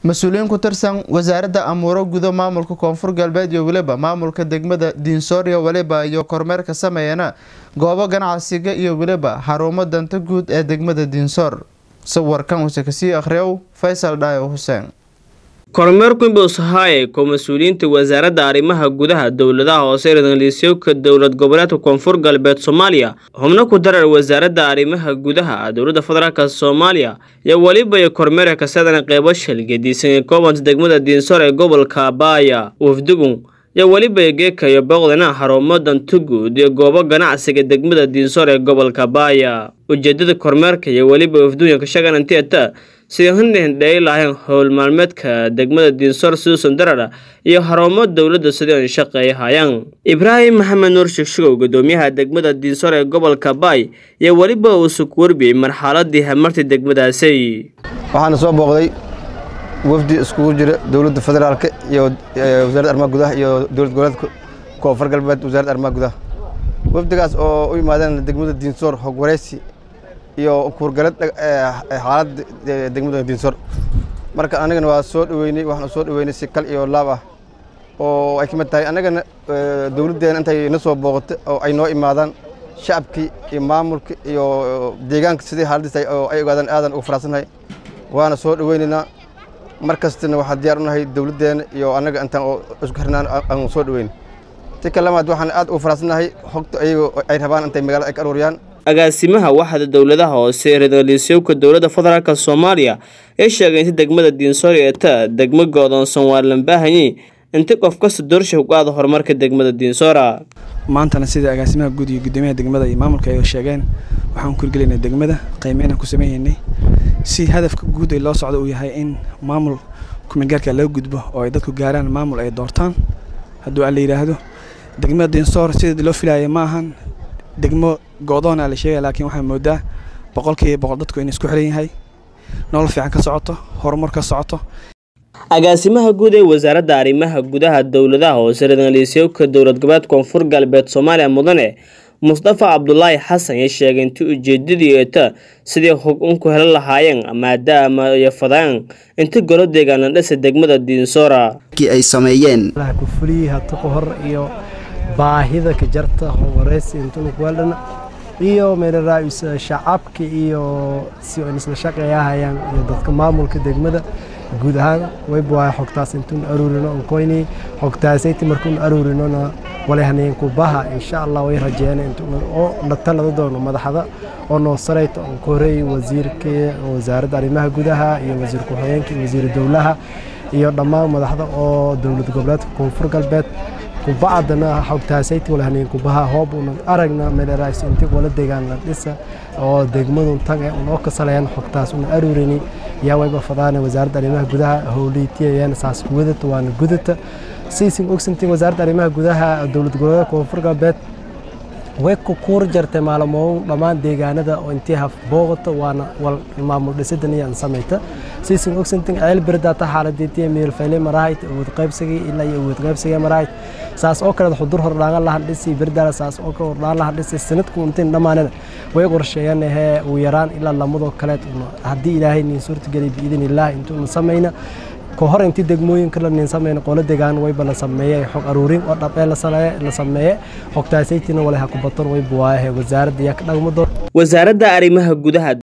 mas-uuliyiin ku tirsan wasaaradda amuuro gudo maamulka koonfur galbeed iyo weliba maamulka degmada diinsooriya weliba iyo kormeerka sameeyana goobo ganacsiga iyo weliba xarumo danta guud ee degmada diinsoor sawirkan uuse kasii akhriyow faysal dhaayo xuseen kormeer kumbus haye ko mas-uuliyiinta wasaaradda arrimaha gudaha dowladaha hoose radaliisyowka dowlad goboleedka koonfur galbeed soomaaliya xubno ku darar wasaaradda arrimaha gudaha dowladda federaalk soomaaliya iyo weliba iyo kormeerka kasadana qeybo shalgadiisan ee koobanta degmada diinsoor ee gobolka baaya wafdugun iyo weliba geeka iyo booqdana xarumo danta guud iyo goobo ganacsiga degmada diinsoor ee gobolka baaya ujeedada kormeerka iyo weliba wafduunka shaganantieta sidii hindhindhey lahayn howl maalmeedka degmada diinsoor suusan darara iyo xarumo dowladda sidii an shaqeeya hayaan ibraahim maxamed nuur shigshigow gudoomiyaha degmada diinsoor ee gobolka baay iyo weliba uu sug warbiyey marxaladii hamartii degmadaasi waxaana soo booqday wafdi iskugu jira dowladda federaalk iyo wasaaradda arrimaha gudaha iyo dowlad goboleedka koonfur galbeed wasaaradda arrimaha gudaha wafdigaas oo u yimaadeen degmada diinsoor hog wareysi iyo kuurgalad xaaladda degmada diinsoor marka anagana waa soo dhaweynay waxaan soo dhaweynay si kal iyo laab ah oo ay ka mid tahay annagana dowladdeena intay na soo booqato oo ay noo imaadaan shacabkii iyo maamulka iyo deegaanka sidii xaaladdiis oo ay ogaadaan aadan ugu faraxsannahay waana soo dhaweynaynaa mar kastana waxaan diyaar u nahay dowladdeena iyo annaga intaan oo isku xirnaan aan soo dhaweyn si kalamaad waxaan aad ugu faraxsannahay xogta ayago ay rabaan intay magaalada ay ka aruuriyaan agaasimaha waxda dowladaha hoose ee radaliisyowka dowladda federaalk soomaaliya ee sheegay inta degmada diinsoor ee ta degmo go-doonsan waa lambaahanyi inta qof kasta doorsha ku aada horumarka degmada diinsoora maantana sida agaasimaha guud iyo guddoomiyaha degmada iyo maamulka ay sheegeen waxaan ku hirgelinay degmada qiimeynaan ku sameynay si hadafka guud ee loo socdo uu yahay in maamul kumeelgaarka laga gudbo oo ay dadku gaaraan maamul ay doortaan hadduu aan la yidhaahdo degmada diinsoor sidii loo filaaya ma ahan degmo go-doona la sheegaya laakiin waxaa moodaa boqolkiiba boqol dadku inay isku xiran yahay nolol fiican ka socoto horumar ka socoto agaasimaha guud ee wasaaradda arrimaha gudaha dowladaha hoose radaliisyowka dowlad goboleed koonfur galbeed soomaaliya mudane mustafa cabdulaahi xasan ee sheegay intii ujeedadii eeta sidii hog unku helan lahaayeen maadaama iyo fadaan inta golo deegaana dhisa degmada diinsoora ay sameeyeen kufulii hata hor iyo baahida ka jarta wareysi intunukuweldhana iyo meelaraais shacabka iyo si an isla shaqeeyahayaan iyo dadka maamulka degmada guud ahaan wayba xogtaas intuun aruurino onkoyni xogtaasayti markuun aruurinona walehanayn kubaha insha allah way rajeeyeen oo la talada doono madaxda oo noo sarayta on ka horeeyay wasiirka wasaaradda arrimaha gudaha iyo wasiir ku-xigeenka iyo wasiir dowlaha iyo dhammaan madaxda oo dowlad goboleedka koonfur galbeed kubacdana xogtaasayti walehanayn kubaha hoob una aragna meeleraas inti wala deegaan la dhisa oo degmadun tan ee unoo kasalayaan xogtaas una aruurini yaa wayba fadaana wasaaradda arrimaha gudaha howliytiyayaan saas wadata waana gudata siisin ogsantiin wasaaradda arrimaha gudaha dowlad goboleedka koonfur galbeed way ku kuur jartay maalmoon dhammaan deegaanada oo intii haf booqata waana wal maamul dhisidan iyo samayta siisin ogsantiin ceel berdaata xaaladeetiya meelfayle marahayd awood qaybsigii ilaa iyo awood qaybsigii marahayd saas oo kale xudur hordhaan lahan dhisi berdaala saas oo kale hordhaan lahan dhisi sanadku intiin dhammaanana way qorsheeyaan hee uu yaraan ilaa lamadoo kaleed haddii ilaahay niin suurtageliy biidin illaah intuuna samayna ka hor intii degmooyinka la ninsamayna qolo degaan wayba la sameeyey xog aruurin oo dhabee la sameeye xogtaasaytina walaha kubaton wayba waayahe wasaaradda yaa ka dhagmado wasaaradda arrimaha gudaha